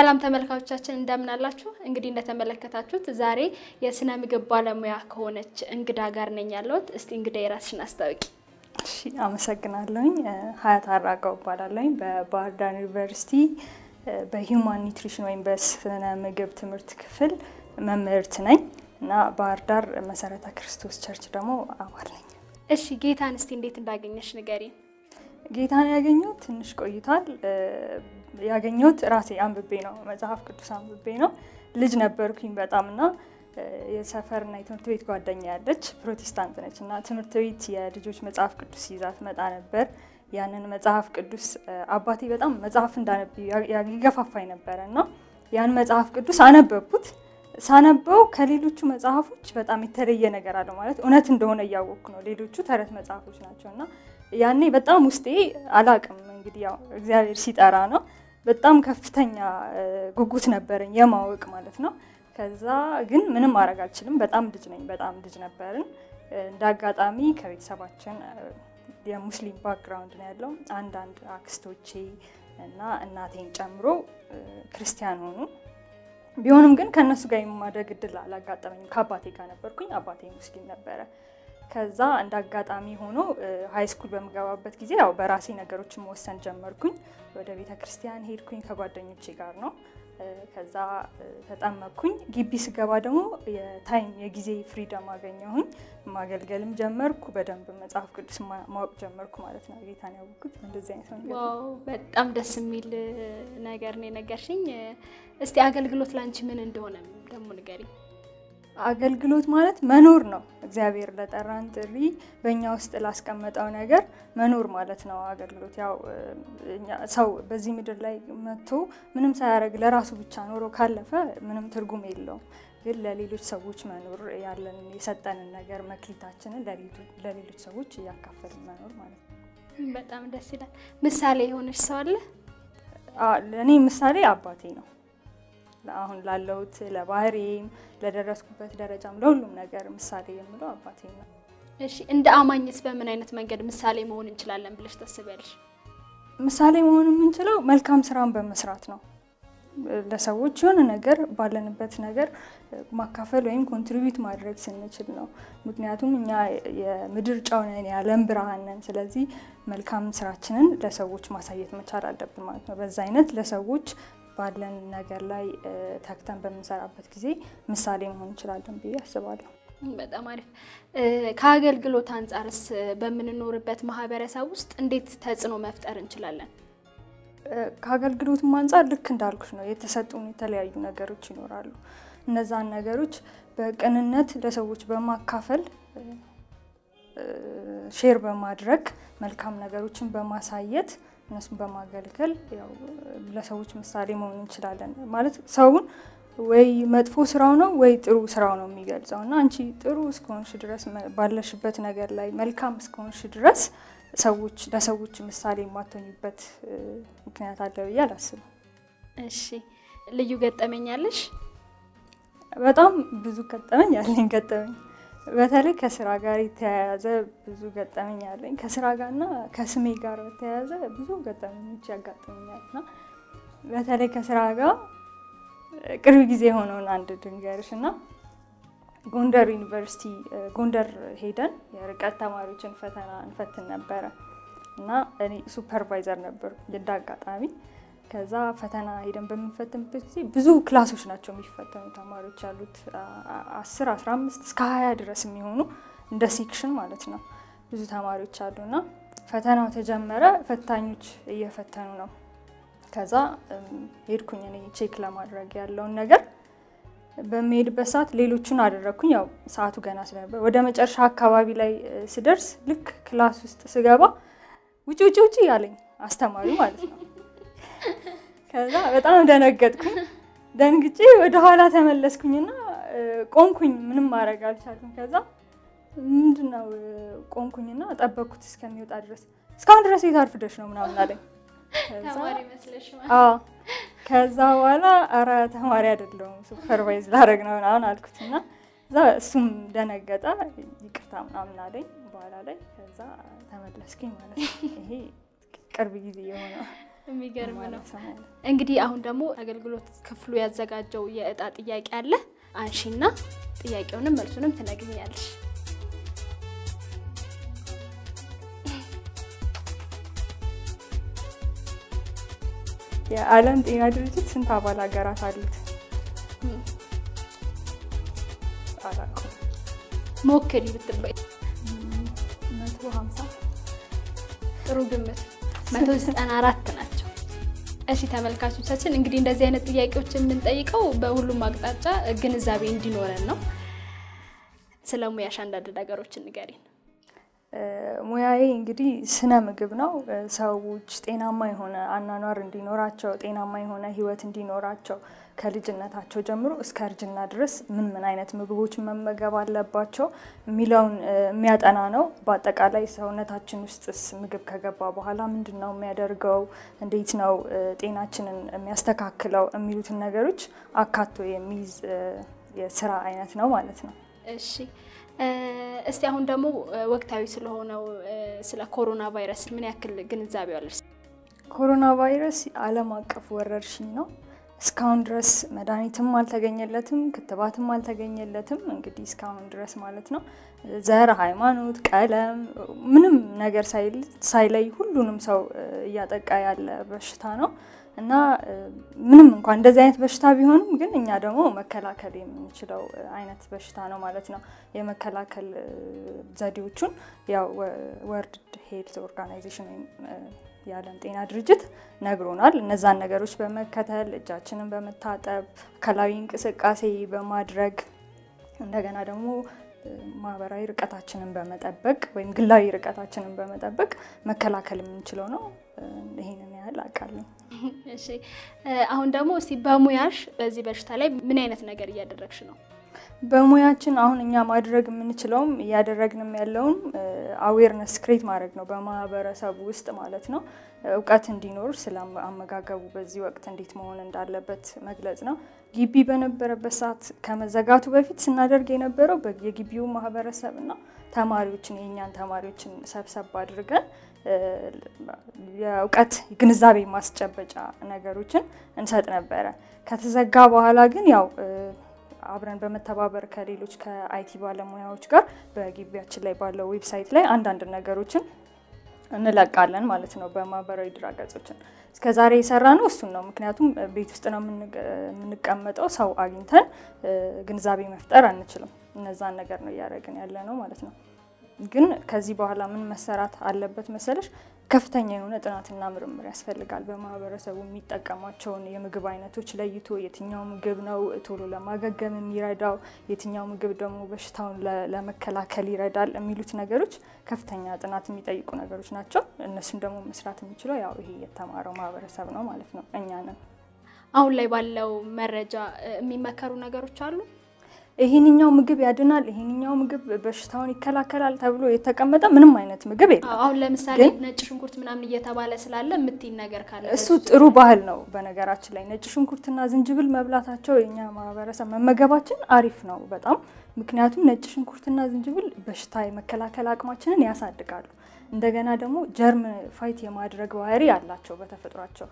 ሰላም ተመልካቾቻችን እንደምን አላችሁ? እንግዲህ እንደተመለከታችሁት ዛሬ የስነ ምግብ ባለሙያ ከሆነች እንግዳ ጋር ነኝ ያለሁት። እስቲ እንግዳ የራስሽን አስታውቂ። እሺ አመሰግናለሁኝ። ሀያት አራጋው እባላለሁኝ በባህር ዳር ዩኒቨርሲቲ በሂውማን ኒውትሪሽን ወይም በስነ ምግብ ትምህርት ክፍል መምህርት ነኝ እና ባህር ዳር መሰረተ ክርስቶስ ቸርች ደግሞ አባል ነኝ። እሺ ጌታን እስቲ እንዴት እንዳገኘሽ ንገሪን። ጌታን ያገኘሁት ትንሽ ቆይቷል። ያገኘሁት ራሴ አንብቤ ነው፣ መጽሐፍ ቅዱስ አንብቤ ነው። ልጅ ነበርኩኝ በጣም እና የሰፈርና የትምህርት ቤት ጓደኛ ያለች ፕሮቴስታንት ነች እና ትምህርት ቤት የልጆች መጽሐፍ ቅዱስ ይዛ ትመጣ ነበር። ያንን መጽሐፍ ቅዱስ አባቴ በጣም መጽሐፍ እንዳነብ ይገፋፋኝ ነበረ እና ያን መጽሐፍ ቅዱስ አነበብኩት። ሳነበው ከሌሎቹ መጽሐፎች በጣም የተለየ ነገር አለው። ማለት እውነት እንደሆነ እያወቅኩ ነው። ሌሎቹ ተረት መጽሐፎች ናቸው እና ያኔ በጣም ውስጤ አላቅም እንግዲህ ያው እግዚአብሔር ሲጠራ ነው። በጣም ከፍተኛ ጉጉት ነበረኝ የማወቅ ማለት ነው። ከዛ ግን ምንም ማድረግ አልችልም። በጣም ልጅ ነኝ፣ በጣም ልጅ ነበርን። እንደ አጋጣሚ ከቤተሰባችን የሙስሊም ባክግራውንድ ነው ያለው። አንዳንድ አክስቶቼ እና እናቴን ጨምሮ ክርስቲያን ሆኑ። ቢሆንም ግን ከእነሱ ጋር የማደግ እድል አላጋጠመኝም። ከአባቴ ጋር ነበርኩኝ። አባቴ ሙስሊም ነበረ። ከዛ እንደ አጋጣሚ ሆኖ ሀይ ስኩል በምገባበት ጊዜ ያው በራሴ ነገሮችን መወሰን ጀመርኩኝ። ወደ ቤተ ክርስቲያን ሄድኩኝ ከጓደኞቼ ጋር ነው። ከዛ ተጠመቅኩኝ። ግቢ ስገባ ደግሞ የታይም የጊዜ ፍሪደም አገኘሁኝ። ማገልገልም ጀመርኩ። በደንብ መጽሐፍ ቅዱስ ማወቅ ጀመርኩ ማለት ነው። ጌታን ያወቅኩት እንደዚህ አይነት ነገር። ዋው በጣም ደስ የሚል ነገር ነው የነገርሽኝ። እስቲ አገልግሎት ላንቺ ምን እንደሆነ ደግሞ ንገሪኝ። አገልግሎት ማለት መኖር ነው። እግዚአብሔር ለጠራን ጥሪ በእኛ ውስጥ ላስቀመጠው ነገር መኖር ማለት ነው አገልግሎት። ያው ሰው በዚህ ምድር ላይ መጥቶ ምንም ሳያደርግ ለራሱ ብቻ ኖሮ ካለፈ ምንም ትርጉም የለውም። ግን ለሌሎች ሰዎች መኖር ያለንን የሰጠንን ነገር መክሊታችንን ለሌሎች ሰዎች እያካፈልን መኖር ማለት ነው። በጣም ደስ ይላል። ምሳሌ የሆነች ሰው አለ? ለእኔ ምሳሌ አባቴ ነው። አሁን ላለሁት ለባህሬም ለደረስኩበት ደረጃም ለሁሉም ነገር ምሳሌ የምለው አባቴ ነው። እሺ እንደ አማኝስ በምን አይነት መንገድ ምሳሌ መሆን እንችላለን ብለሽ ታስቢያለሽ? ምሳሌ መሆን የምንችለው መልካም ስራን በመስራት ነው። ለሰዎች የሆነ ነገር ባለንበት ነገር ማካፈል ወይም ኮንትሪቢዩት ማድረግ ስንችል ነው። ምክንያቱም እኛ የምድር ጨው ነን፣ የዓለም ብርሃን ነን። ስለዚህ መልካም ስራችንን ለሰዎች ማሳየት መቻል አለብን ማለት ነው። በዛ አይነት ለሰዎች ባለን ነገር ላይ ተግተን በምንሰራበት ጊዜ ምሳሌ መሆን እንችላለን ብዬ አስባለሁ። በጣም አሪፍ። ከአገልግሎት አንጻርስ በምንኖርበት ማህበረሰብ ውስጥ እንዴት ተጽዕኖ መፍጠር እንችላለን? ከአገልግሎትም አንጻር ልክ እንዳልኩሽ ነው። የተሰጡን የተለያዩ ነገሮች ይኖራሉ። እነዛን ነገሮች በቅንነት ለሰዎች በማካፈል ሼር በማድረግ መልካም ነገሮችን በማሳየት እነሱን በማገልገል ያው ለሰዎች ምሳሌ መሆን እንችላለን። ማለት ሰውን ወይ መጥፎ ስራው ነው ወይ ጥሩ ስራው ነው የሚገልጸው እና አንቺ ጥሩ እስከሆንሽ ድረስ ባለሽበት ነገር ላይ መልካም እስከሆንሽ ድረስ ሰዎች ለሰዎች ምሳሌ የማትሆኝበት ምክንያት አለ ብዬ አላስብም። እሺ ልዩ ገጠመኛለሽ? በጣም ብዙ ገጠመኝ ያለኝ ገጠመኝ በተለይ ከስራ ጋር የተያያዘ ብዙ ገጠመኝ አለኝ። ከስራ ጋርና ከስሜ ጋር በተያያዘ ብዙ ገጠመኞች ያጋጥመኛል እና በተለይ ከስራ ጋር ቅርብ ጊዜ የሆነውን አንድ ድንገርሽ እና ጎንደር ዩኒቨርሲቲ ጎንደር ሄደን የርቀት ተማሪዎችን ፈተና እንፈትን ነበረ እና እኔ ሱፐርቫይዘር ነበርኩ እንደ አጋጣሚ። ከዛ ፈተና ሄደን በምንፈትንበት ጊዜ ብዙ ክላሶች ናቸው የሚፈተኑ ተማሪዎች ያሉት አስር አስራ አምስት እስከ ሀያ ድረስ የሚሆኑ እንደ ሴክሽን ማለት ነው ብዙ ተማሪዎች አሉ እና ፈተናው ተጀመረ። ፈታኞች እየፈተኑ ነው። ከዛ ሄድኩኝ እኔ ቼክ ለማድረግ ያለውን ነገር በሚሄድበት ሰዓት ሌሎቹን አደረግኩኝ። ያው ሰዓቱ ገና ስለነበር ወደ መጨረሻ አካባቢ ላይ ስደርስ ልክ ክላስ ውስጥ ስገባ ውጭ ውጭ ውጭ ያለኝ አስተማሪ ማለት ነው። ከዛ በጣም ደነገጥኩኝ። ደንግጬ ወደኋላ ተመለስኩኝና ቆንኩኝ። ምንም ማድረግ አልቻልኩም። ከዛ ምንድነው ቆንኩኝና ጠበቅኩት እስከሚወጣ ድረስ። እስካሁን ድረስ የት አርፍደሽ ነው ምናምን አለኝ። ተማሪ መስለሽ ከዛ በኋላ ኧረ ተማሪ አይደለሁም ሱፐርቫይዝ ላደርግ ነው ምናምን አልኩትና እዛ እሱም ደነገጠ። ይቅርታ ምናምን አለኝ በኋላ ላይ። ከዛ ተመለስኩኝ ማለት ነው። ይሄ ቅርብ ጊዜ የሆነ የሚገርም ነው። ማለት ነው። እንግዲህ አሁን ደግሞ አገልግሎት ክፍሉ ያዘጋጀው የእጣ ጥያቄ አለ። አንሺና ጥያቄውንም መልሱንም ትነግኛለሽ። የዓለም ጤና ድርጅት ስንት አባል ሀገራት አሉት? አላውቅም። ሞክሪ ብትባይ መቶ ሀምሳ ጥሩ ግምት። መቶ ዘጠና አራት ናቸው። እሺ ተመልካቾቻችን እንግዲህ እንደዚህ አይነት ጥያቄዎች የምንጠይቀው በሁሉም አቅጣጫ ግንዛቤ እንዲኖረን ነው። ስለ ሙያሽ አንዳንድ ነገሮችን ንገሪን። ሙያዬ እንግዲህ ስነ ምግብ ነው። ሰዎች ጤናማ የሆነ አኗኗር እንዲኖራቸው፣ ጤናማ የሆነ ሕይወት እንዲኖራቸው ከልጅነታቸው ጀምሮ እስከ እርጅና ድረስ ምን ምን አይነት ምግቦች መመገብ አለባቸው የሚለውን የሚያጠና ነው። በአጠቃላይ ሰውነታችን ውስጥስ ምግብ ከገባ በኋላ ምንድን ነው የሚያደርገው፣ እንዴት ነው ጤናችንን የሚያስተካክለው የሚሉትን ነገሮች አካቶ የሚይዝ የስራ አይነት ነው ማለት ነው። እሺ እስቲ አሁን ደግሞ ወቅታዊ ስለሆነው ስለ ኮሮና ቫይረስ ምን ያክል ግንዛቤ አለሽ? ኮሮና ቫይረስ ዓለም አቀፍ ወረርሽኝ ነው። እስካሁን ድረስ መድኃኒትም አልተገኘለትም፣ ክትባትም አልተገኘለትም። እንግዲህ እስካሁን ድረስ ማለት ነው ዘር፣ ሃይማኖት፣ ቀለም ምንም ነገር ሳይለይ ሁሉንም ሰው እያጠቃ ያለ በሽታ ነው እና ምንም እንኳን እንደዚህ አይነት በሽታ ቢሆንም ግን እኛ ደግሞ መከላከል የምንችለው አይነት በሽታ ነው ማለት ነው። የመከላከል ዘዴዎቹን ያው ወርልድ ሄልት ኦርጋናይዜሽን ወይም የዓለም ጤና ድርጅት ነግሮናል። እነዛን ነገሮች በመከተል እጃችንን በመታጠብ አካላዊ እንቅስቃሴ በማድረግ እንደገና ደግሞ ማህበራዊ ርቀታችንን በመጠበቅ ወይም ግላዊ ርቀታችንን በመጠበቅ መከላከል የምንችለው ነው። ይሄንን ያህል አውቃለሁ። እሺ አሁን ደግሞ እስቲ በሙያሽ በዚህ በሽታ ላይ ምን አይነት ነገር እያደረግሽ ነው? በሙያችን አሁን እኛ ማድረግ የምንችለውም እያደረግንም ያለውም አዌርነስ ክሬት ማድረግ ነው፣ በማህበረሰቡ ውስጥ ማለት ነው። እውቀት እንዲኖር ስለ አመጋገቡ በዚህ ወቅት እንዴት መሆን እንዳለበት መግለጽ ነው። ግቢ በነበረበት ሰዓት ከመዘጋቱ በፊት ስናደርግ የነበረው የግቢው ማህበረሰብ እና ተማሪዎችን የእኛን ተማሪዎችን ሰብሰብ አድርገን የእውቀት ግንዛቤ ማስጨበጫ ነገሮችን እንሰጥ ነበረ። ከተዘጋ በኋላ ግን ያው አብረን በመተባበር ከሌሎች ከአይቲ ባለሙያዎች ጋር በግቢያችን ላይ ባለው ዌብሳይት ላይ አንዳንድ ነገሮችን እንለቃለን ማለት ነው። በማህበራዊ ድረገጾችን እስከዛሬ የሰራ ነው እሱን ነው። ምክንያቱም ቤት ውስጥ ነው የምንቀመጠው፣ ሰው አግኝተን ግንዛቤ መፍጠር አንችልም። እነዛን ነገር ነው እያደረግን ያለ ነው ማለት ነው። ግን ከዚህ በኋላ ምን መሰራት አለበት መሰለሽ? ከፍተኛ የሆነ ጥናትና ምርምር ያስፈልጋል። በማህበረሰቡ የሚጠቀሟቸውን የምግብ አይነቶች ለይቶ የትኛው ምግብ ነው ቶሎ ለማገገም የሚረዳው፣ የትኛው ምግብ ደግሞ በሽታውን ለመከላከል ይረዳል የሚሉት ነገሮች ከፍተኛ ጥናት የሚጠይቁ ነገሮች ናቸው። እነሱም ደግሞ መስራት የሚችለው ያው ይሄ የተማረው ማህበረሰብ ነው ማለት ነው፣ እኛ ነን። አሁን ላይ ባለው መረጃ የሚመከሩ ነገሮች አሉ። ይሄንኛው ምግብ ያድናል፣ ይሄንኛው ምግብ በሽታውን ይከላከላል ተብሎ የተቀመጠ ምንም አይነት ምግብ የለም። አሁን ለምሳሌ ነጭ ሽንኩርት ምናምን እየተባለ ስላለ የምትይን ነገር ካለ እሱ ጥሩ ባህል ነው። በነገራችን ላይ ነጭ ሽንኩርትና ዝንጅብል መብላታቸው የኛ ማህበረሰብ መመገባችን አሪፍ ነው በጣም ምክንያቱም ነጭ ሽንኩርትና ዝንጅብል በሽታ የመከላከል አቅማችንን ያሳድጋሉ። እንደገና ደግሞ ጀርም ፋይት የማድረግ ባህሪ አላቸው በተፈጥሯቸው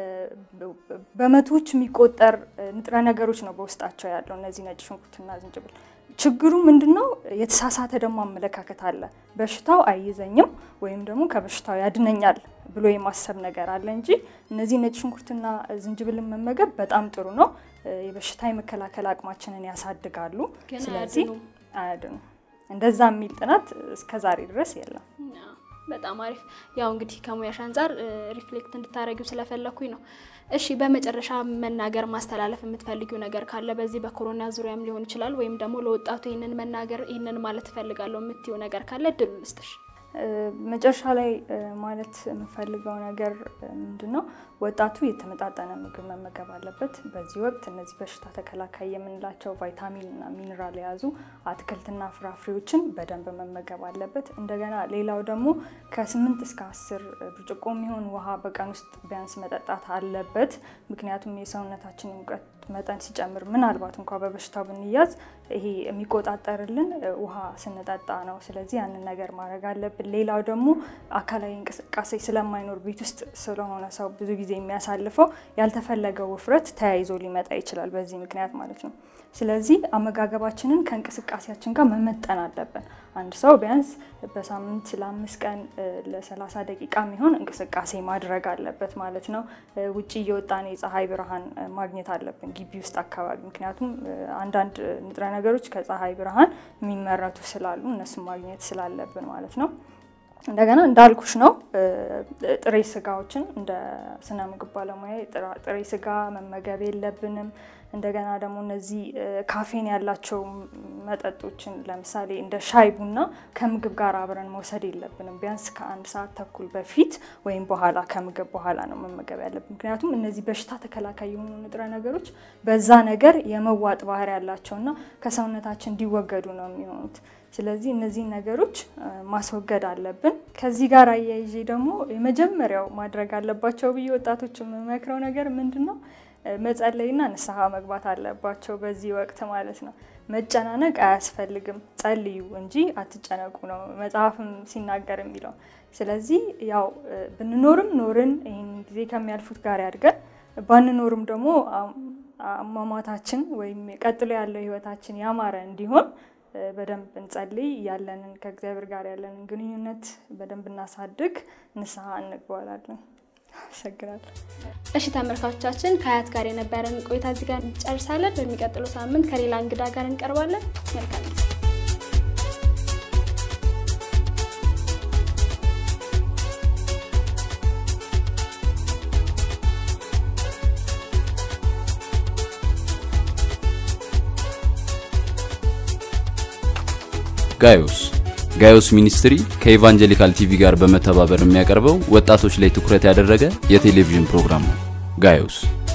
በመቶዎች የሚቆጠር ንጥረ ነገሮች ነው በውስጣቸው ያለው እነዚህ ነጭ ሽንኩርትና ዝንጅብል። ችግሩ ምንድን ነው? የተሳሳተ ደግሞ አመለካከት አለ። በሽታው አይይዘኝም ወይም ደግሞ ከበሽታው ያድነኛል ብሎ የማሰብ ነገር አለ እንጂ እነዚህ ነጭ ሽንኩርትና ዝንጅብልን መመገብ በጣም ጥሩ ነው። የበሽታ የመከላከል አቅማችንን ያሳድጋሉ። ግን ስለዚህ አያድኑም። አያድኑም። እንደዛ የሚል ጥናት እስከዛሬ ድረስ የለም። በጣም አሪፍ። ያው እንግዲህ ከሙያሽ አንጻር ሪፍሌክት እንድታደረጊው ስለፈለኩኝ ነው። እሺ፣ በመጨረሻ መናገር ማስተላለፍ የምትፈልጊው ነገር ካለ በዚህ በኮሮና ዙሪያም ሊሆን ይችላል፣ ወይም ደግሞ ለወጣቱ ይህንን መናገር ይህንን ማለት እፈልጋለሁ የምትይው ነገር ካለ እድሉ ልስጥሽ። መጨረሻ ላይ ማለት የምፈልገው ነገር ምንድን ነው? ወጣቱ የተመጣጠነ ምግብ መመገብ አለበት። በዚህ ወቅት እነዚህ በሽታ ተከላካይ የምንላቸው ቫይታሚን እና ሚኒራል የያዙ አትክልትና ፍራፍሬዎችን በደንብ መመገብ አለበት። እንደገና ሌላው ደግሞ ከስምንት እስከ አስር ብርጭቆ የሚሆን ውሃ በቀን ውስጥ ቢያንስ መጠጣት አለበት። ምክንያቱም የሰውነታችን ሙቀት መጠን ሲጨምር ምናልባት እንኳ በበሽታው ብንያዝ ይሄ የሚቆጣጠርልን ውሃ ስንጠጣ ነው። ስለዚህ ያንን ነገር ማድረግ አለብን። ሌላው ደግሞ አካላዊ እንቅስቃሴ ስለማይኖር ቤት ውስጥ ስለሆነ ሰው ብዙ ጊዜ የሚያሳልፈው ያልተፈለገው ውፍረት ተያይዞ ሊመጣ ይችላል በዚህ ምክንያት ማለት ነው። ስለዚህ አመጋገባችንን ከእንቅስቃሴያችን ጋር መመጠን አለብን። አንድ ሰው ቢያንስ በሳምንት ለአምስት ቀን ለሰላሳ ደቂቃ የሚሆን እንቅስቃሴ ማድረግ አለበት ማለት ነው። ውጭ እየወጣን የፀሐይ ብርሃን ማግኘት አለብን ግቢ ውስጥ አካባቢ። ምክንያቱም አንዳንድ ንጥረ ነገሮች ከፀሐይ ብርሃን የሚመረቱ ስላሉ እነሱን ማግኘት ስላለብን ማለት ነው። እንደገና እንዳልኩሽ ነው ጥሬ ስጋዎችን እንደ ስነ ምግብ ባለሙያ ጥሬ ስጋ መመገብ የለብንም። እንደገና ደግሞ እነዚህ ካፌን ያላቸው መጠጦችን ለምሳሌ እንደ ሻይ ቡና ከምግብ ጋር አብረን መውሰድ የለብንም። ቢያንስ ከአንድ ሰዓት ተኩል በፊት ወይም በኋላ ከምግብ በኋላ ነው መመገብ ያለብን። ምክንያቱም እነዚህ በሽታ ተከላካይ የሆኑ ንጥረ ነገሮች በዛ ነገር የመዋጥ ባህሪ ያላቸውና ከሰውነታችን እንዲወገዱ ነው የሚሆኑት። ስለዚህ እነዚህን ነገሮች ማስወገድ አለብን። ከዚህ ጋር አያይዤ ደግሞ የመጀመሪያው ማድረግ አለባቸው ብዬ ወጣቶች የምመክረው ነገር ምንድን ነው? መጸለይና ንስሐ መግባት አለባቸው በዚህ ወቅት ማለት ነው። መጨናነቅ አያስፈልግም፣ ጸልዩ እንጂ አትጨነቁ ነው መጽሐፍም ሲናገር የሚለው። ስለዚህ ያው ብንኖርም ኖርን ይህን ጊዜ ከሚያልፉት ጋር ያድገን፣ ባንኖርም ደግሞ አሟሟታችን ወይም ቀጥሎ ያለው ህይወታችን ያማረ እንዲሆን በደንብ እንጸልይ፣ ያለንን ከእግዚአብሔር ጋር ያለንን ግንኙነት በደንብ እናሳድግ፣ ንስሐ እንግባላለን። አመሰግናለሁ። እሺ ተመልካቾቻችን ከሀያት ጋር የነበረን ቆይታ እዚህ ጋር እንጨርሳለን። በሚቀጥለው ሳምንት ከሌላ እንግዳ ጋር እንቀርባለን። መልካም ጊዜ። ጋዮስ ጋዮስ ሚኒስትሪ ከኢቫንጀሊካል ቲቪ ጋር በመተባበር የሚያቀርበው ወጣቶች ላይ ትኩረት ያደረገ የቴሌቪዥን ፕሮግራም ነው። ጋዮስ